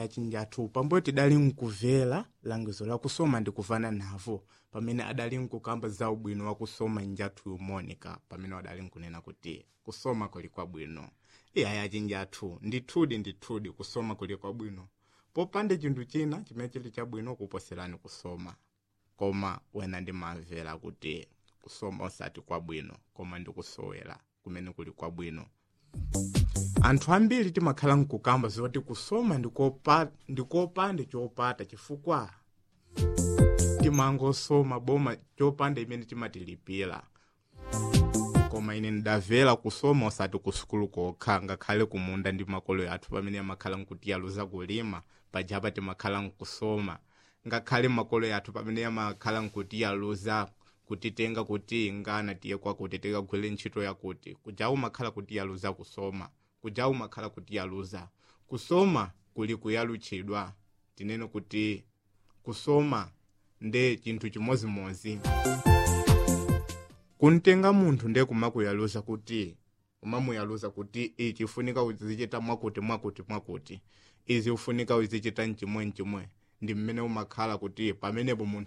achinjathu pambuyo tidali nkuvera langizo la kusoma ndi kuvana navo pamene adali nkukamba za ubwino wa kusoma njathu monica pamene adali nkunena kuti kusoma kuli kwabwino iyayi achinjathu ndithudi ndithudi kusoma kuli kwabwino popanda chinthu china chimene chili chabwino kuposerani kusoma koma wena ndimamvera kuti kusoma osati kwabwino koma ndikusowera kumene kuli kwabwino anthu ambiri timakhala nkukamba zoti kusoma ndikopa- ndikopanda chopata chifukwa timangosoma boma chopanda imene timatilipira koma ine ndidamvera kusoma osati ku sukulu kokha ngakhale kumunda ndi makolo athu pamene amakhala nkutiyaluza kulima pajapa timakhala nkusoma ngakhale makolo athu pamene amakhala nkutiyaluza kutitenga kuti ngana tiye kwakuti tikagwire ntchito yakuti kujawu makhala kutiyaluza kusoma kujawu makhala kutiyaluza kusoma kuli kuyalutchidwa tinene kuti kusoma nde chinthu chimozimozi kuntenga munthu ndiye kumakuyaluza kuti umamuyaluza kuti ichi ufunika uzichita mwakuti mwakuti mwakuti izi ufunika uzichita mchimwe mchimwe ndi mmene umakhala kuti pamenepo munthu